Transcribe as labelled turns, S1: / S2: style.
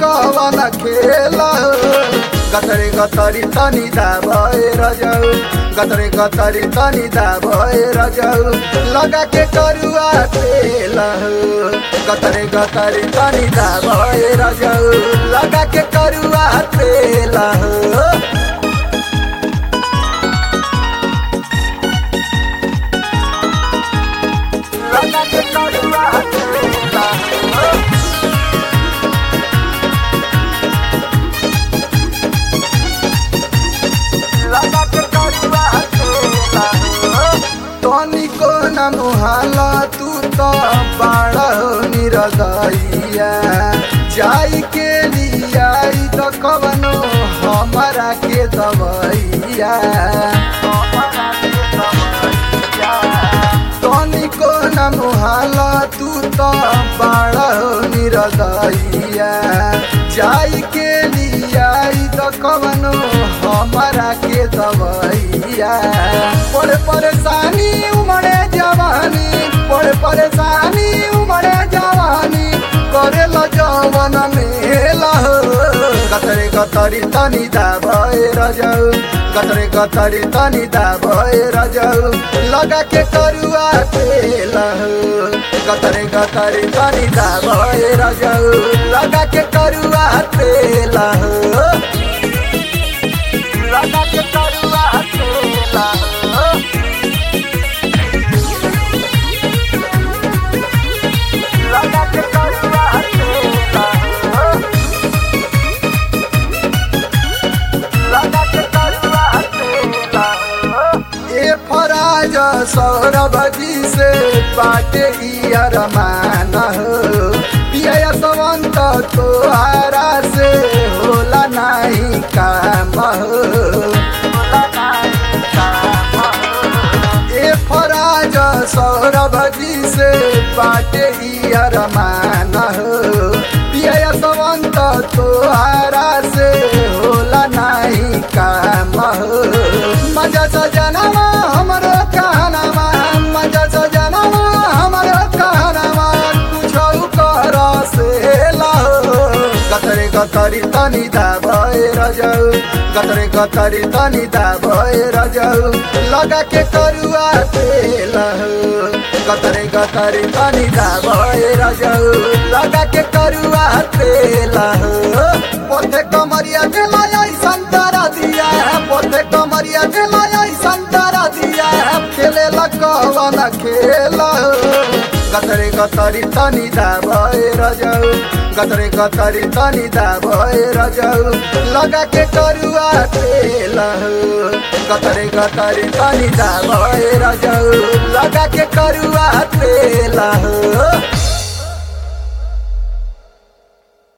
S1: कवन खेल गतरे गतरी तनी दाबे रजौ गतरे गतरी तनी दाबे रजौ लगा के करुआ तेल गतरे गतरी तनी दाबे रजौ लगा के करुआ तेल लगा के करुआ तेल तनिको न मुहाला तू तो बाड़ा निरदैया जाई के लियाई तो कवनो हमारा के दवैया तनिको न मुहाला तू तो बाड़ा निरदैया जाई के लियाई तो कवनो हमारा के दवैया बड़े परेशानी उमड़े जवानी बड़े परेशानी उमड़े जवानी करे ल जवन मेला गतरे गतरी तनी दाबे रजौ गतरे गतरी तनी दाबे रजौ लगा के करुआ तेल गतरे गतरी तनी दाबे रजौ लगा के करुआ तेल लगा के करुआ तेल लगा के करुआ तेल लगा के करुआ तेल ए फराज सौरभ जी से बाटे ही अरमान हो पिया सवंत तोहारा से होला नहीं काम हो ए फराज सौरभ जी से बाटे ही अरमान हो पिया सवंत तोहारा से होला नहीं काम हो मजा सजनवा हमरो कहनवा मजा सजनवा हमरो कहनवा कुछौ कर से लहो गतरे गतरी तनी दाबे रजौ गतरे गतरी तनी दाबे रजौ लगा के करुआ तेल गतरे गतरी तनी दाबे रजौ लगा के करुआ तेल पोथे कमरिया के लाय संतरा दिया पोथे कमरिया के लाय संतरा दिया खेले लकवन खेल गतरे गतरी तनी दाबे रजौ गतरे गतरी तनी दाबे रजौ लगा के करुआ तेल गतरे गतरी तनी दाबे रजौ लगा के करुआ तेल